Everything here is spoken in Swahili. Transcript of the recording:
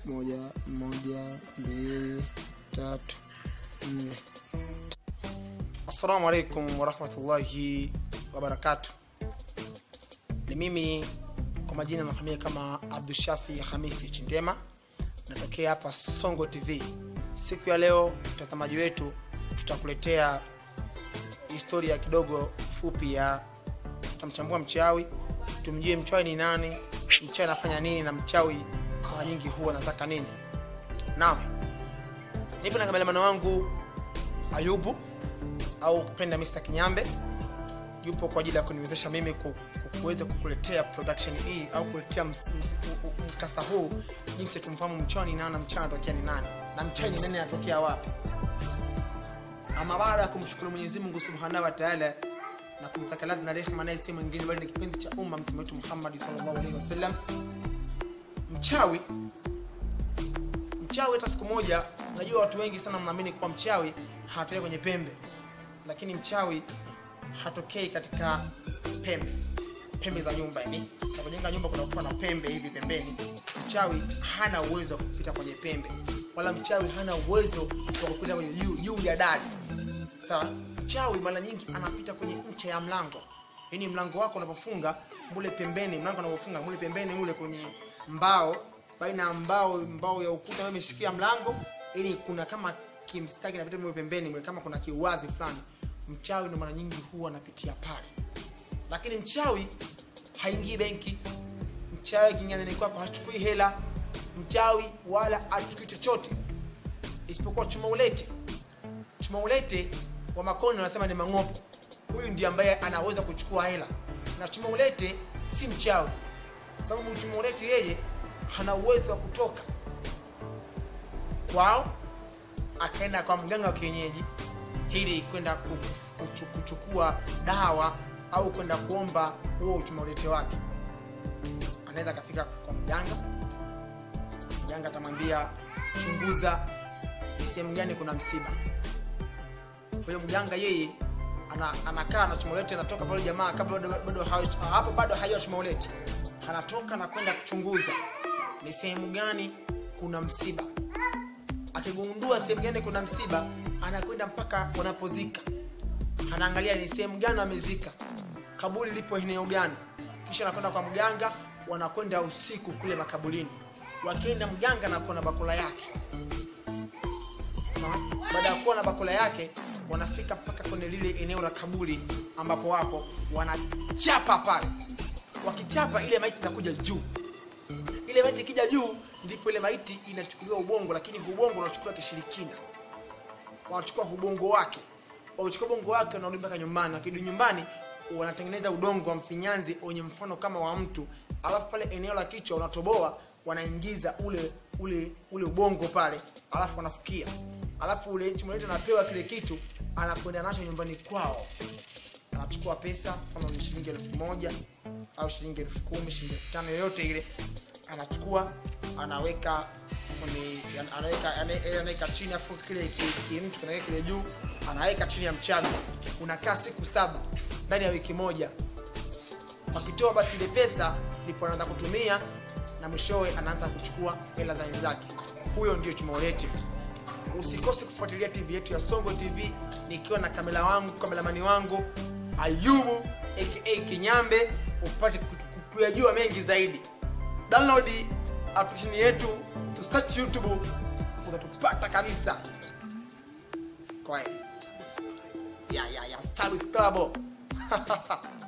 moja moja mbili tatu nne assalamu alaikum warahmatullahi wabarakatu ni mimi kwa majina nafahamia kama abdushafi hamisi chindema natokea hapa songo tv siku ya leo mtazamaji wetu tutakuletea historia kidogo fupi ya tutamchambua mchawi tumjue mchawi ni nani mchawi anafanya nini na mchawi mara nyingi huwa anataka nini naam nipo na kameramani wangu ayubu au kupenda Mr. Kinyambe yupo kwa ajili ya kuniwezesha mimi ku- ku- kuweza kukuletea production hii au kuletea ms- u- u- mkasa huu jinsi tumfahamu mchawi ni nani na mchawi anatokea ni nani na mchawi ni nani anatokea wapi ama baada ya kumshukuru Mwenyezi Mungu Subhanahu wa Ta'ala na kumtaka radhi na rehema naye si mwingine bali ni kipindi cha umma mtume wetu Muhammad sallallahu alaihi wasallam mchawi mchawi hata siku moja najua watu wengi sana mnaamini kuwa mchawi hatokei kwenye pembe lakini mchawi hatokei katika pembe pembe za nyumba yani unapojenga nyumba kunakuwa na pembe hivi pembeni mchawi hana uwezo wa kupita kwenye pembe wala mchawi hana uwezo wa kupita kwenye juu juu ya dari sawa mchawi mara nyingi anapita kwenye ncha ya mlango yaani mlango wako unapofunga mule pembeni mlango unapofunga mule pembeni mule kwenye mbao baina ya mbao mbao ya ukuta ambayo imeshikia mlango ili kuna kama kimstaki napita mule pembeni mule kama kuna kiwazi fulani mchawi ndo mara nyingi huwa anapitia pale lakini mchawi haingii benki mchawi kinyanani kwako hachukui hela mchawi wala achukui chochote isipokuwa chuma ulete chuma ulete wa makono wanasema ni mang'opo huyu ndiye ambaye anaweza kuchukua hela na chuma ulete si mchawi sababu chuma ulete yeye hana uwezo wa kutoka kwao akaenda kwa mganga wa kienyeji ili kwenda ku- kuchu- kuchukua dawa au kwenda kuomba huo uchuma ulete wake anaweza akafika kwa mganga mganga atamwambia chunguza ni sehemu gani kuna msiba kwa hiyo mganga yeye ana, anakaa na chumolete anatoka pale jamaa kabla bado, bado hawa- hapo bado hajua chumolete anatoka na kwenda kuchunguza ni sehemu gani kuna msiba akigundua sehemu gani kuna msiba anakwenda mpaka wanapozika anaangalia ni sehemu gani wamezika kaburi lipo eneo gani kisha anakwenda kwa mganga wanakwenda usiku kule makaburini wakienda mganga anakuwa na bakula yake Sawa? baada ya kuwa na bakula yake wanafika mpaka kwenye lile eneo la kaburi ambapo wapo wanachapa pale wakichapa ile maiti inakuja juu ile maiti ikija juu ndipo ile maiti inachukuliwa ubongo lakini ubongo unachukuliwa kishirikina wanachukua ubongo wake wachukua ubongo wake wanarudi mpaka nyumbani wakirudi nyumbani wanatengeneza udongo wa mfinyanzi wenye mfano kama wa mtu alafu pale eneo la kichwa wanatoboa wanaingiza ule ule ule ubongo pale alafu wanafukia alafu ule chumolete anapewa kile kitu anakwenda nacho nyumbani kwao anachukua pesa kama ni shilingi elfu moja au shilingi elfu kumi shilingi elfu tano yoyote ile anachukua anaweka kwenye anaweka ane- anaweka chini afu kile ki- kimtu kinaweka kile juu anaweka chini ya mchaga unakaa siku saba ndani ya wiki moja wakitoa basi ile pesa ndipo anaanza kutumia na mwishowe anaanza kuchukua hela za wenzake huyo ndio chumaolete usikose kufuatilia tv yetu ya songo tv nikiwa na kamera wangu kameramani wangu ayubu aka kinyambe upate ku- ku- kuyajua mengi zaidi download application yetu tu search youtube utatupata kabisa kwa hiyo ya ya ya subscribe